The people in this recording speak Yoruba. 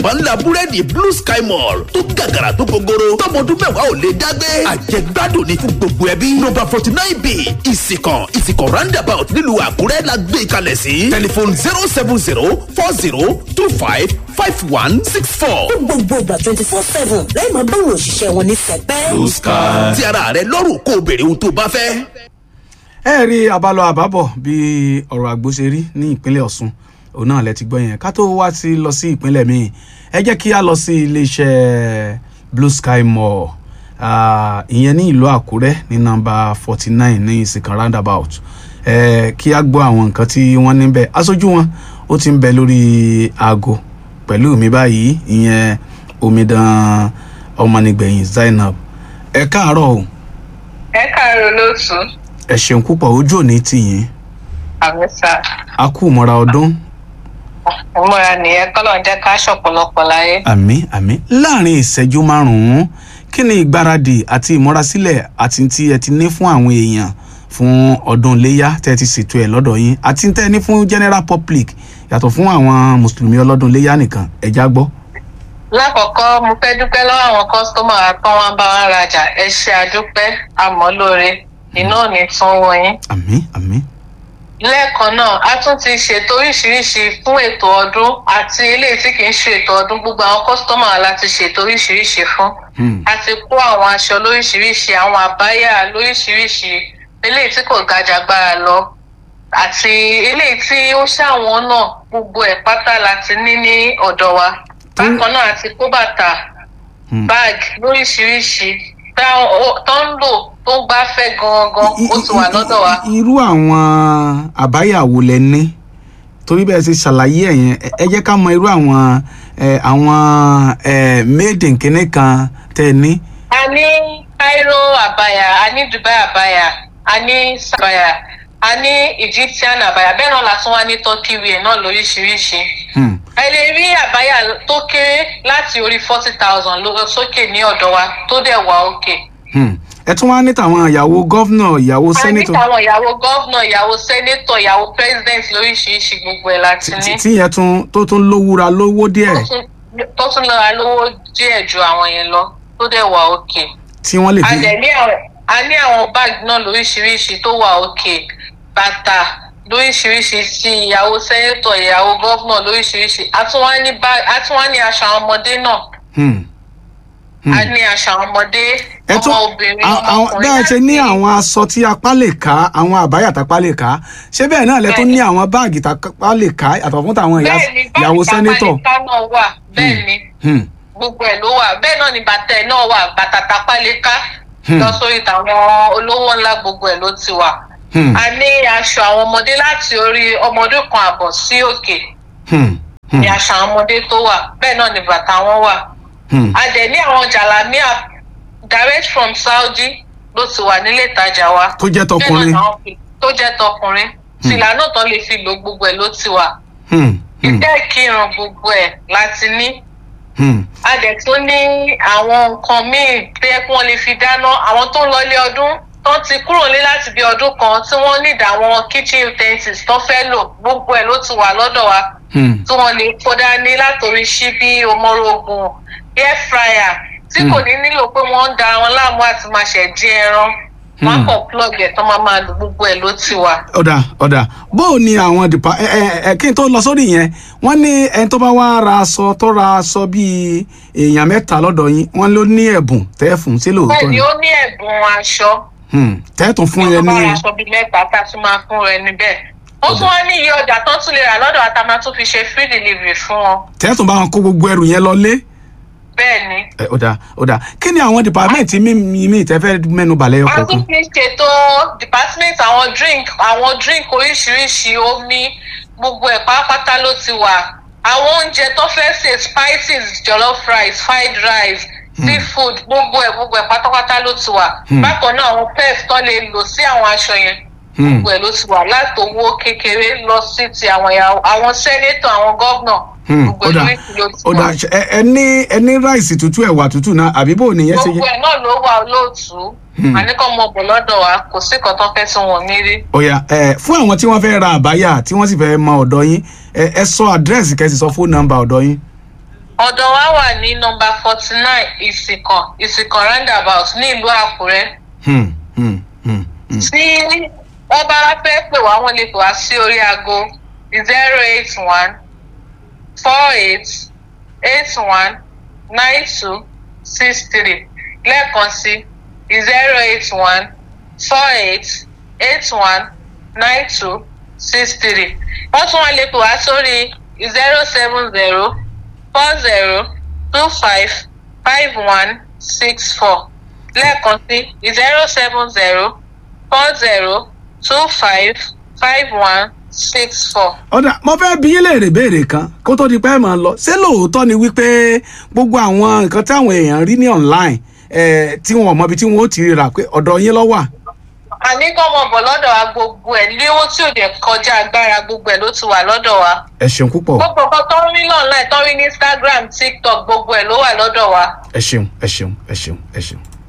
pàǹlà búrẹ́dì blue sky mall tó gàgàrà tó gogoro tọmọdún mẹ́wàá ò lè dágbé àjẹgbádùn ní fún gbogbo ẹbí nọ́mbà forty nine b ìsìkàn ìsìkàn roundabout nílùú àkúrẹ́ la gbé kalẹ̀ sí tẹlifon zero seven zero four zero two five five one six four. fún gbogbo ìgbà twenty four seven lẹ́yìn máa báwọn òṣìṣẹ́ wọn ní sẹpẹ́. blue sky ti ara rẹ lọ́rùn kó o béèrè ohun tó o bá fẹ́. ẹ rí abalọ àbábọ̀ bí ọ̀rọ̀ àgbo ṣe rí ní ìpínlẹ̀ ọ̀ṣun òun náà lẹ ti gbọ́ yẹn ká tó wá sí lọ sí ìpínlẹ̀ míì ẹ jẹ́ kí a lọ sí iléeṣẹ́ blue sky mall ah, ìyẹn ní ìlú àkúrẹ́ ní nọ́mbà forty nine ní ìsìnkàn roundabout ẹ kí a gbọ́ àwọn nǹkan tí wọ́n níbẹ̀ aṣojú wọn ó ti ń bẹ lórí aago pẹ̀lú mi báyìí ìyẹn omidan ọmọnìgbẹ̀yìn zainab ẹ káàárọ̀ o ẹ káàárọ̀ lóòtú ẹ ṣeun púpọ̀ ojú òní tìyín àmì sá a kú ìmọ̀ra ọdún ìmúra nìyẹn kọ́lọ̀ ń jẹ́ ká ṣọ̀pọ̀lọpọ̀ láyé. àmì àmì láàrin ìṣẹ́jú márùn-ún kí ni ìgbáradì àti ìmúrasílẹ̀ àti tí ẹ ti ní fún àwọn èèyàn fún ọdún iléyà tẹ́ ẹ ti ṣètò ẹ̀ lọ́dọ̀ yín àti tẹ́ ẹ ní fún general public yàtọ̀ fún àwọn mùsùlùmí ọlọ́dún iléyà nìkan ẹ̀já gbọ́. lákọ̀ọ́kọ́ mo fẹ́ dúpẹ́ lọ́wọ́ àwọn kọ́sítọ́mà tán wá bá wa rajà ẹ ṣe àdúpẹ́ àmọ́ lóore iná ò ní tún wọ yín. àmì àmì lẹ́ẹ̀kan náà a tún ti ṣètò oríṣiríṣi fún ètò ọdún àti eléyìí tí kì í ṣe ètò ọdún gbogbo àwọn kọ́sítọ́mà wa la ti ṣètò oríṣiríṣi fún. Hmm. a ti kó àwọn aṣọ lóríṣiríṣi àwọn àbáyà lóríṣiríṣi eléyìí tí kò gajagbára lọ àti eléyìí tí ó ṣàwọn náà gbogbo ẹ̀ pátá la ti ní ní ọ̀dọ̀ wa bákan náà àti kó bàtà Hmm. báàgì lóríṣiríṣi tá- ó- tó ń lò tó ń gbáfẹ́ gangan ó ti wà lọ́dọ̀ wa. I- i- irú àwọn àbáyàwó lẹ ní torí bẹ́ẹ̀ ṣe ṣàlàyé ẹ̀ yẹn ẹ- ẹ jẹ́ ká mọ irú àwọn ẹ, àwọn ẹ, made in kinní kan tẹ́ ẹ ní. a ní cairo àbáyà a ní dubai àbáyà a ní sàbáyà a ní egyptian àbáyà bẹ́ẹ̀ náà la tún wá ní turkey wear náà lóríṣiríṣi Hmm. ẹ lè rí àbáyà tó kéré láti orí forty thousand lọ sókè ní ọ̀dọ̀ wa tó dẹ̀ wà òkè. Hmm. ẹ tún wá ní tàwọn ìyàwó gọ́vnà ìyàwó a ní sẹ́nitọ̀ àwọn ìyàwó gọ́vnà ìyàwó sẹ́nétọ̀ ìyàwó president lóríṣiríṣi gbogbo ẹ̀ láti ní. tí yẹn tún tó tún lówúra lówó díẹ̀ tó tún- tó tún lọ́ra lówó díẹ̀ ju àwọn yẹn lọ tó dẹ̀ wà òkè. tí wọ́n lè a fi. dẹ̀ ní àwọn a ní àwọn báàgì náà lóríṣiríṣi tó wà òkè bàtà lóríṣiríṣi sí ìyàwó sẹ́nétọ̀ ìyàwó gọ́vnà lóríṣiríṣi a tún wá ní bá- a tún wá ní aṣọ àwọn ọmọdé náà Hmm. Hmm. a ní aṣọ àwọn ọmọdé ẹ tún ọmọ obìnrin a- àwọn ọmọkùnrin bẹ́ẹ̀ ṣe ní láti- àwọn aṣọ tí apá lè ká àwọn àbáyà tápá lè ká ṣé bẹ́ẹ̀ náà lẹ tún ní àwọn báàgì tápá lè ká yàtọ̀ fún tàwọn ìyá- bẹ́ẹ̀ ni ìyàwó báàgì sẹ́nitọ̀. tapalika náà wà bẹ́ẹ̀ ni Hmm. gbogbo ẹ̀ ló wà bẹ́ẹ̀ náà ni bàtà ẹ̀ náà wà bàtà tapalika Hmm. lọ sórí tàwọn olówó ńlá gbogbo ẹ̀ ló ti wà. Hmm. a ní aṣọ àwọn ọmọdé láti orí ọmọdé kan àbọ̀ sí òkè Hmm. Hmm. ní aṣọ àwọn ọmọdé tó wà bẹ́ẹ̀ náà ni bàtà wọn wà. Hmm. a dẹ̀ ní àwọn jàlámíà direct from saudi ló ti wà nílé ìtajà wa. tó jẹ́ Bẹ́ẹ̀ náà tọkùnrin. làwọn fi- tó jẹ́ tọkùnrin fìlà náà tán lè fi lo gbogbo ẹ̀ ló ti wà. Hmm. Hmm. ìtẹ́ kírun gbogbo ẹ̀ láti ní. Hmm. a dẹ̀ tún ní àwọn nǹkan míì tó yẹ kí wọ́n lè fi dáná àwọn tó ń lọ ilé ọdún tó ti kúrò ní láti bí ọdún kan tí wọ́n ní àwọn kitchen utensils tó fẹ́ lò gbogbo ẹ̀ ló ti wà lọ́dọ̀ wa Hmm. tí wọ́n lè kó dání látòrí ṣíbí omorogun air fryer tí kò ní nílò pé wọ́n ń da wọn láàmú àti máa ṣẹ̀ dín ẹran wọ́n á kàn plug ẹ̀ tó máa máa lò gbogbo ẹ̀ ló ti wà. ọ̀dà ọ̀dà bó o ní àwọn dìpa ẹ ẹ ẹ kí n tó lọ sórí yẹn wọ́n ní ẹni tó bá wá ra aṣọ tó ra aṣọ bíi èèyàn mẹ́ta lọ́dọ̀ yín wọ́n ló ní ẹ̀bùn tẹ́ fún sí lóòótọ́ bẹ́ẹ̀ ni ni ó ní ẹ̀bùn aṣọ Hmm. tẹ́ tún fún yẹn wọ́n ní bá ra aṣọ bíi mẹ́ta tá a tún máa fún rẹ níbẹ̀. ó tún wá ní iye ọjà tó tún lè rà lọ́dọ̀ àtàmà tó fi ṣe free delivery fún wọn. tẹ́ tún bá wọn kó gbogbo ẹrù yẹn lọ lé. bẹ́ẹ̀ ni. ẹ ọ̀dà ọ̀dà kí ni àwọn dìpámẹ́ǹtì mímí mi tẹ́ fẹ́ mẹ́nu balẹ̀ a ọkọ̀ tún kan. fi ṣètò department àwọn drink àwọn drink oríṣiríṣi omi gbogbo ẹ̀ pátápátá ló ti wà. àwọn oúnjẹ tó fẹ́ ṣe spices jollof rice fried rice seafood gbogbo ẹ̀ gbogbo ẹ̀ pátápátá ló ti wà. Hmm. bákan náà àwọn pef tó lè lò sí àwọn aṣọ yẹn Hmm. gbogbo ẹ̀ ló ti wà látòwó kékeré lọ sí ti àwọn ìyàwó àwọn sẹ́nétọ̀ àwọn gọ́vnà Hmm. gbogbo ẹ̀ ọ̀dà lóríṣi ló ti ọ̀dà wà. ẹ ẹ ní ẹ ní ráìsì tútù ẹ̀wà tútù náà àbí bò nìyẹn ṣe gbogbo yẹ. ẹ̀ náà ló wà olóòtú Hmm. àníkàn mọ bọ̀ lọ́dọ̀ wa kò sí nǹkan tó fẹ́ tí wọn ní rí. ọ̀yà ẹ fún àwọn tí wọ́n fẹ́ ra àbáyà tí wọ́n sì fẹ́ mọ ọ̀dọ̀ yín ẹ ẹ sọ àdírẹ́sì kẹ́sì sọ fóònù nọ́mbà ọ̀dọ̀ yín. ọ̀dọ̀ wa wà ní nọmba forty nine ìsìnkàn ìsìnkàn roundabout ní ìlú àkúrẹ́. Hmm, hmm, hmm, hmm. tí wọ́n bá fẹ́ pè wá wọ́n lè pè wá sí orí aago zero eight one four eight eight one nine two six three lẹ́ẹ̀kan sí zero eight one four eight eight one nine two six three wọ́n tún wá lè pè wá sórí zero seven zero four zero two five five one six four lẹ́ẹ̀kan sí zero seven zero four zero two five five one six four. ọ̀dà mo fẹ́ bí yín léèrè béèrè kan kó tó di pé ẹ máa lọ ṣé lóòótọ́ ni wípé gbogbo àwọn nǹkan táwọn èèyàn rí ní online eh, tí wọn ò mọbi tí wọn ó ti rà pé ọ̀dọ̀ yín ló wà. àní kọ́ mọ̀ bọ̀ lọ́dọ̀ wa gbogbo ẹ̀ léwó tí ò dẹ̀ kọjá agbára gbogbo ẹ̀ ló ti wà lọ́dọ̀ wa. ẹ ṣeun púpọ̀ gbogbo nǹkan tó ń rí online tó ń rí ní instagram tiktok gbogbo ẹ̀ ló wà lọ́dọ̀ wa. ẹ ṣeun ẹ ṣeun ẹ ṣeun ẹ ṣeun.